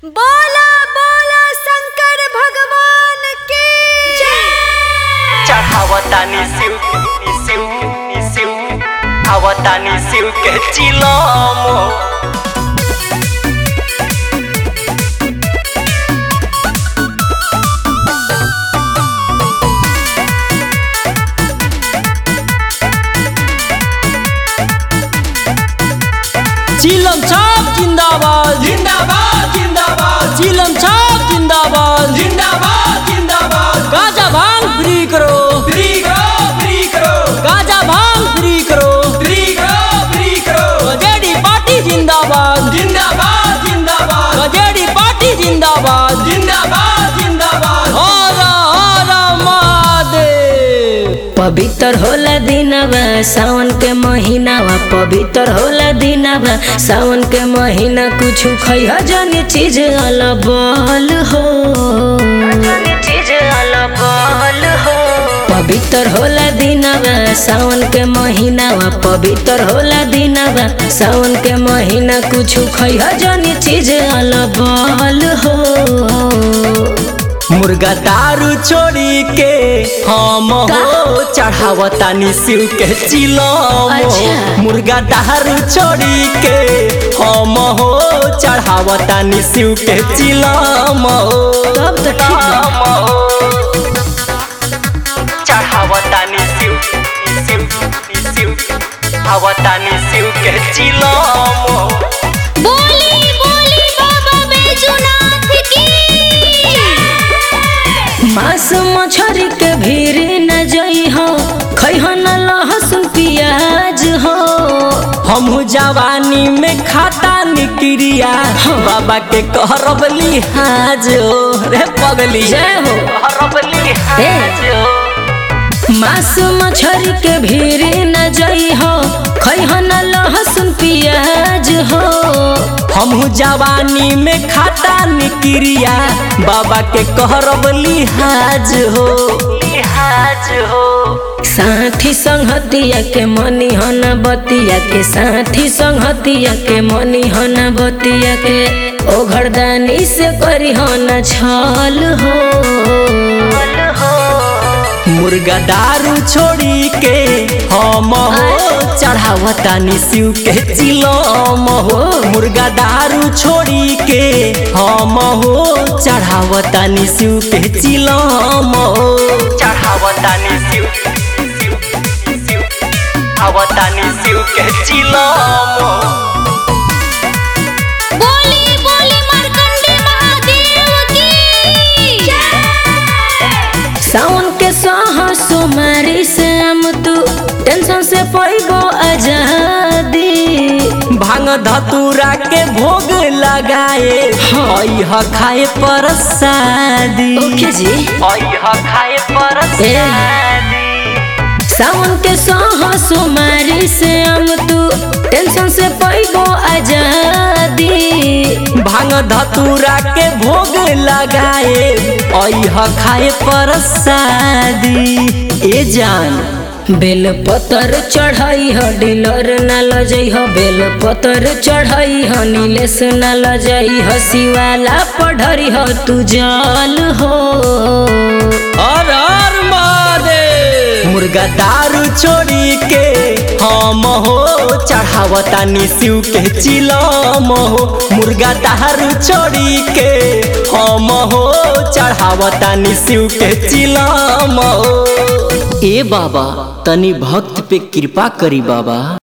बोला बोला शंकर भगवान की जय चढ़ावतानी शिव के शिव के शिव आवतानी शिव के चिलम चिलम छाप जिंदाबाद जिंदाबाद जिंदाबाद चिलम छाप जिंदाबाद जिंदाबाद जिंदाबाद गाजा भांग फ्री करो फ्री करो फ्री करो गाजा भांग फ्री करो फ्री करो फ्री करो गजेड़ी पार्टी जिंदाबाद जिंदाबाद जिंदाबाद गजेड़ी पार्टी जिंदाबाद जिंदाबाद जिंदाबाद हर हर महादेव पवित्र होला दिनवा सावन के महीनावा पवित्र होला दिनवा सावन के महीना कुछ खैह जन चीज अलबल हो चीज अलबल हो पवित्र होला दिनवा सावन के महीनावा पवित्र होला दिनवा सावन के महीना कुछ खैह जन चीज अलबल हो मुर्गा दारू छोड़ी के हम हो चढ़ावतानी शिव के चिलम अच्छा। मुर्गा दारू छोड़ी के हम हो चढ़ावतानी शिव के चिलम तब तो ठीक बा। चढ़ावतानी शिव शिव शिव आवतानी शिव के चिलम बोली बोली बाबा बैजूनाथ की जय मांस मछरी के भीड़ न जई हो खैह न लहसुन प्याज हो हमहू जवानी में खाता निक्रिया बाबा के कहरब लिहाज रे पगली जय हो। कहरब लिहाज मांस मछरी के भीड़ न जई हो खैह न लहसुन प्याज हो हमहू जवानी में खाता निक्रिया बाबा के कहरब लिहाज हो लिहाज हो साथी संगतिया के मनी हन बतिया के साथी संगतिया के मनी हन बतिया के ओ घरदानी से करी हन छल हो मुर्गा दारू छोड़ी के हम हो चढ़ावतानी शिव के चिलम हो मुर्गा दारू छोड़ी के हम हो चढ़ावतानी शिव के चिलम हो चढ़ावतानी शिव आवतानी शिव के चिलम बोली बोली मार्कंडे महादेव की जय सावन के सह सुमारी से हम तू टेंशन से पैगो आजादी भांग धतूरा के भोग लगाए अह खाए पर शादी ओके जी अह खाए पर ए। सावन के सह सुमारी से हम तू टेंशन से पैगो आजादी भांग धतूरा के भोग लगाए अह खाए पर शादी ए जान बेल पतर चढ़ाई ह डीलर न लजई ह बेल पतर चढ़ाई ह नीलेश न लजई ह शिवाला पढ़री ह तू जल हो हर हर महादेव मुर्गा दारू छोड़ी के हम हो चढ़ावतानी शिव के चिलम हो मुर्गा दारू छोड़ी के हम हो चढ़ावतानी शिव के चिलम हो ए बाबा तनी भक्त पे कृपा करी बाबा